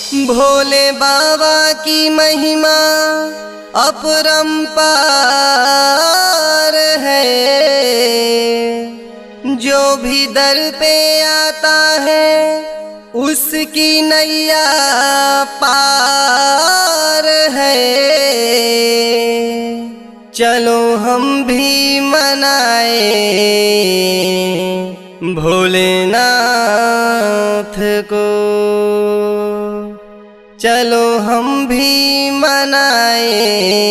भोले बाबा की महिमा अपरंपार है जो भी दर पे आता है उसकी नैया पार है चलो हम भी मनाए भोलेनाथ को चलो हम भी मनाए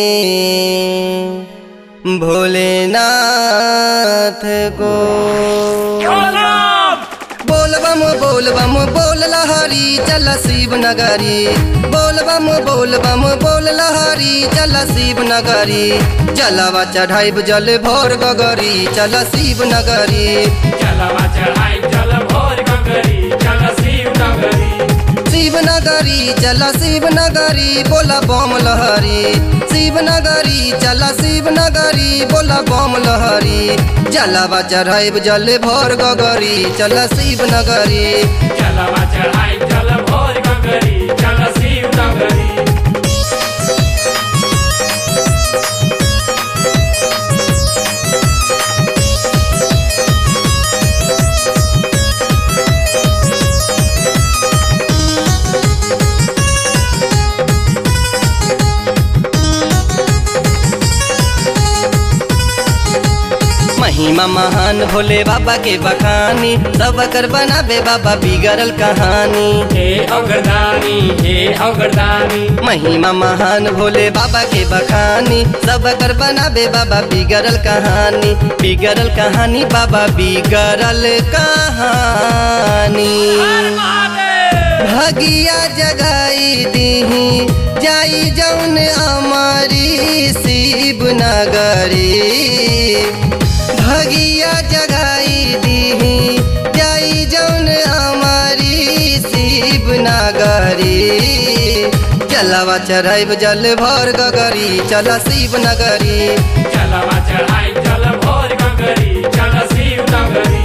भोलेनाथ को बोल बम बोल बम बोल लहरी चल शिव नगरी बोल बम बोल बम बोल लहरी चल शिव नगरी जलवा चढ़ाई जल भोर गगरी चल शिव नगरी चलवा चढ़ाई चल भोर गगरी चल शिव नगरी शिव नगरी चल शिव नगरी बोला बम लहरी शिव नगरी चल शिव नगरी बोला बम लहरी जलवा चढ़ाई जल भोर गगरी चल शिव नगरी चलवा चढ़ाई चल भोर गगरी चल शिव नगरी महिमा महान भोले बाबा के बखानी सब कर बनाबे बाबा बिगड़ल कहानी हे अगरदानी हे अगरदानी महिमा महान भोले बाबा के बखानी सब कर बनाबे बाबा बिगड़ल कहानी बिगड़ल कहानी बाबा बिगड़ल कहानी भगिया जगाई दीही जाई जौन अमरी शिव नगरी भगिया जगाई दीही जाई जौन अमरी शिव नगरी चलवा चढ़ाइब जल भर गगरी चल शिव नगरी चलवा चढ़ाई चल भोर गगरी चल शिव नगरी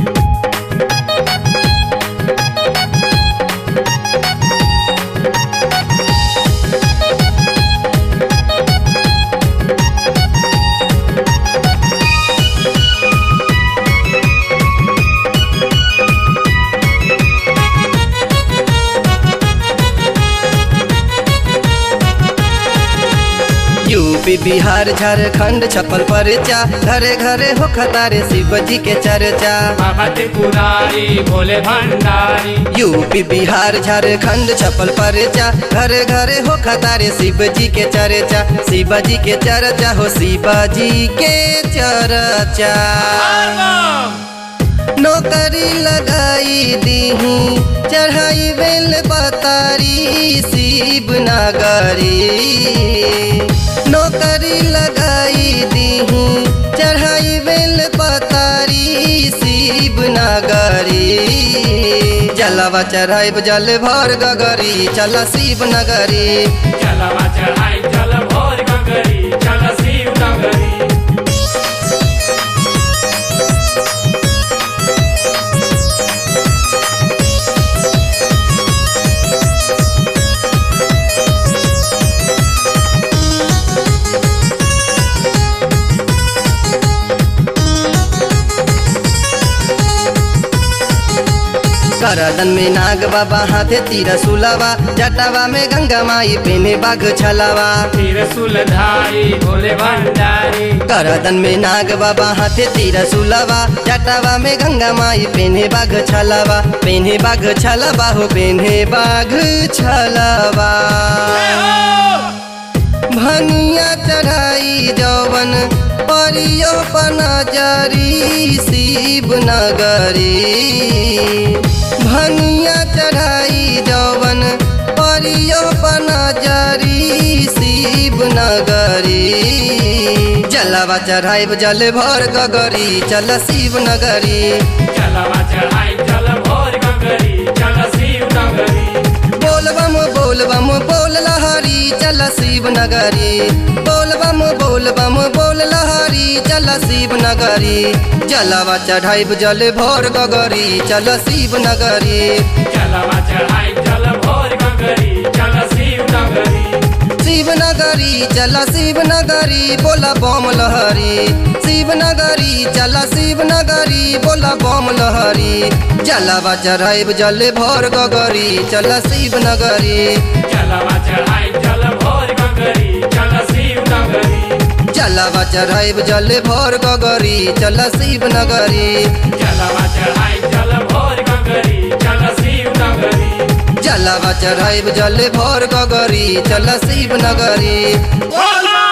यूपी बिहार झारखंड छप्पन परचा घरे घरे हो खतारे शिव जी के चर्चा बाबा त्रिपुरारी भोले भंडारी यूपी बिहार झारखंड छपल परचा घरे घरे हो खतारे शिव जी के चर्चा शिव जी के चर्चा हो शिव जी के चर्चा नौकरी लगाई दीही चढ़ाई बेल बतारी शिव नगरी नौकरी लगाई दीही चढ़ाई बेल बतारी शिव नगरी जलवा चढ़ाई जल भर गगरी चल शिव नगरी चलवा चढ़ाई चल भोर गगरी चल शिव नगरी करदन में नाग बाबा हाथे तीर सुलावा जटावा में गंगा माई पेने बाघ छलावा त्रिशूलधारी भोले भंडारी करदन में नाग बाबा हाथे तीर सुलावा जटावा में गंगा माई पेने बाघ छलावा पेने बाघ छलावा हो पेने बाघ छलावा भनिया चढ़ाई जवन परियो पनजरी शिव नगरी भनिया चढ़ाई जवन परियो पनजरी शिव नगरी जलवा चढ़ाई जल भर गगरी चल शिव नगरी चलवा चढ़ाई चल भोर गगरी चल शिव नगरी बोल बम बोल बम बोल लहरी चल शिव नगरी बोल बम बोल बम बोल लहरी चल शिव नगरी जलवा चढ़ाई जल भोर गगरी चल शिव नगरी चलवा चढ़ाई चल भोर गगरी शिव नगरी चला शिव नगरी बोला बम लहरी शिव नगरी चला शिव नगरी बोला बम लहरी जलावा चढ़ाइब जल भर गगरी चला शिव नगरी जलवा चढ़ाई जल भोर गगरी चल शिव नगरी जलावा चढ़ाइब जल भर गगरी चला शिव नगरी जलवा चढ़ाई जल भोर गगरी चल शिव नगरी जलावा चढ़ाइब जल भर गगरी चला शिव नगरी बोला